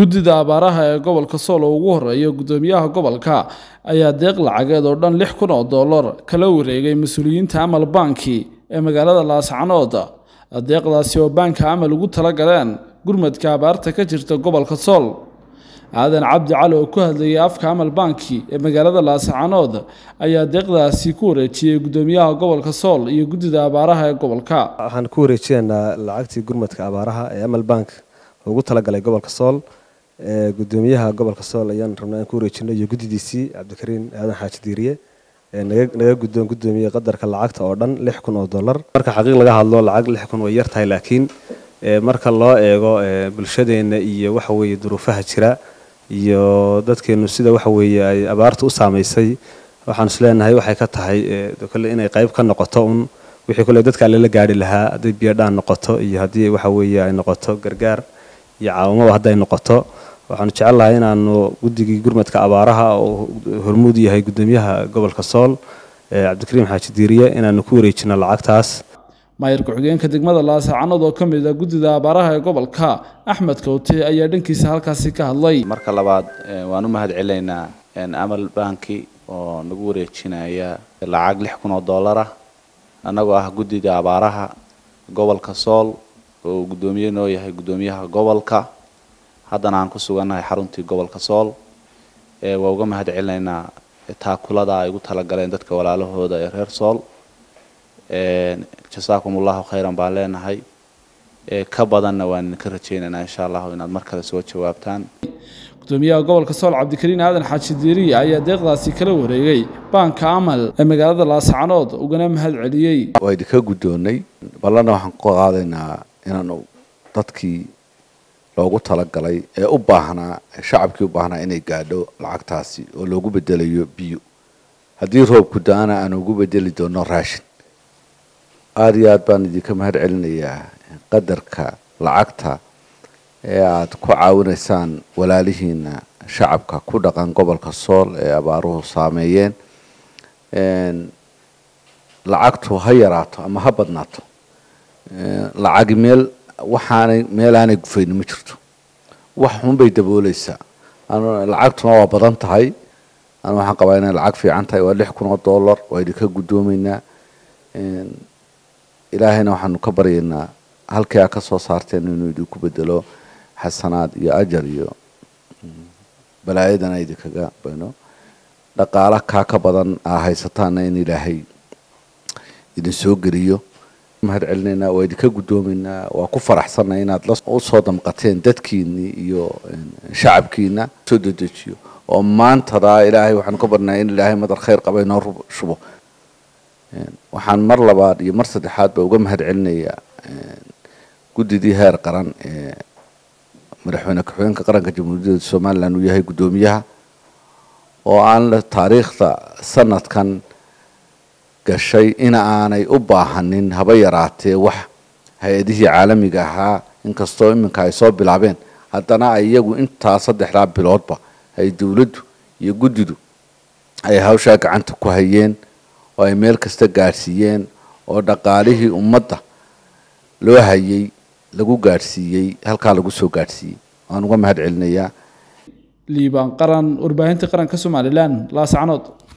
guddida abaaraha ee gobolka sool oo ugu horeeya guddoomiyaha gobolka ayaa deeq lacageed oo dhan lix kun oo dollar kala wareegay mas-uuliyiinta amal banki ee magaalada laascanood deeqdaasi oo baanka amal ugu tala galeen gurmadka abaarta ka jirta gobolka sool aadan cabdi cali oo ku hadlayay afka amal banki ee magaalada laascanood ayaa deeqdaasi ku wareejiyey guddoomiyaha gobolka sool iyo guddida abaaraha ee gobolka waxaan ku wareejinaynaa lacagtii gurmadka abaaraha ee amal bank ugu talagalay gobolka sool gudoomiyaha gobolka sool ayaan rabnaa in ku wareejino iyo guddidiisii cabdikariin aadan xaaji diiriye naga guddoon guddoomiye qadarka lacagta oo dhan lix kun oo dollar marka xaqiiq laga hadlo lacag lix kun way yar tahay laakiin marka loo eego bulshadeenna iyo waxa weeye duruufaha jira iyo dadkeenu sida waxa weeye ay abaarta u saamaysay waxaan isleenahay waxay ka tahay kole inay qayb ka noqoto un wixii kole dadka alle la gaari lahaa hadday biyodhaan noqoto iyo haddii waxa weeye ay noqoto gargaar iyo caawamaba hadday noqoto waxaanu jecel lahay inaanu guddigii gurmadka abaaraha oo hormuud yahay guddoomiyaha gobolka sool cabdikariim xaaji diiriye inaanu ku wareejino lacagtaas maayir ku-xigeenka degmada laasacanood oo ka mid ah guddida abaaraha ee gobolka axmed kawte ayaa dhankiisa halkaasi ka hadlay marka labaad waan u mahad celinaynaa amal banki oo nagu wareejinaya lacag lix kun oo dollar ah annagoo ah guddida abaaraha gobolka sool oo uu guddoomiye noo yahay guddoomiyaha gobolka haddana aan ku sugannahay xaruntii gobolka sool waa uga mahad celinaynaa taakulada ay ugu talagaleen dadka walaalahooda ee reer sool jasaakum allahu khayran baan leenahay ka badanna waan idinka rajaynaynaa insha allahu inaad mar kale soo jawaabtaan gudoomiyaha gobolka sool cabdikariin aadan xaaji diiriye ayaa deeqdaasi kala wareegay baanka amal ee magaalada laascanood ugana mahad celiyey waa idinka guddoonnay ballana waxaan ku qaadaynaa inaanu dadkii loogu talagalay ee u baahnaa shacabkii u baahnaa inay gaadho lacagtaasi oo loogu bedelayo biyo haddii roobku da-ana aan ugu bedeli doono raashin aada iyo aad baan idinka mahad celinayaa qadarka lacagta ee aada ku caawinaysaan walaalihiina shacabka ku dhaqan gobolka sool ee abaaruhu saameeyeen lacagtu ha yaraato ama ha badnaato lacagi meel waxaanay meel aanay gufayni ma jirto wax xunbay dabooleysaa lacagtuna waa badan tahay anu waxaan qabaa inay lacag fiican tahay waa lix kun oo dollar waa idinka guddoomeynaa ilaahayna waxaanu ka baryaynaa halkii aa ka soo saarteen inuu idinku bedelo xasanaad iyo ajar iyo balaayadana idinkaga bayno dhaqaala kaa ka badan aa haysataana in ilaahay idin soo geliyo mahad celinaynaa waa idinka guddoomeynaa waa ku faraxsanay inaad usoo damqateen dadkiinii iyo shacabkiina soo dedejiyo oo maantadaa ilaahay waxaanu ka barnaa in ilaahay madar khayr qaba inoo shubo waxaan mar labaad iyo mar saddexaad ba uga mahad celinayaa guddidii heer qaran ee madaxweyne ku-xigeenka qaranka jamhuuriyadda somalilan uu yahay guddoomiyaha oo aan taariikhda sanadkan gashay in aanay u baahanin haba yaraatee wax hay-adihii caalamiga ahaa inkastoo iminka ay soo bilaabeen haddana ay iyagu intaa saddexdaa biloodba ay dowladdu iyo guddidu ay hawshaa gacanta ku hayeen oo ay meel kasta gaadhsiiyeen oo dhaqaalihii ummadda loo hayay lagu gaadhsiiyey halkaa lagu soo gaadhsiiyey waan uga mahad celinayaa liibaan qaran warbaahinta qaranka somalilan laascanood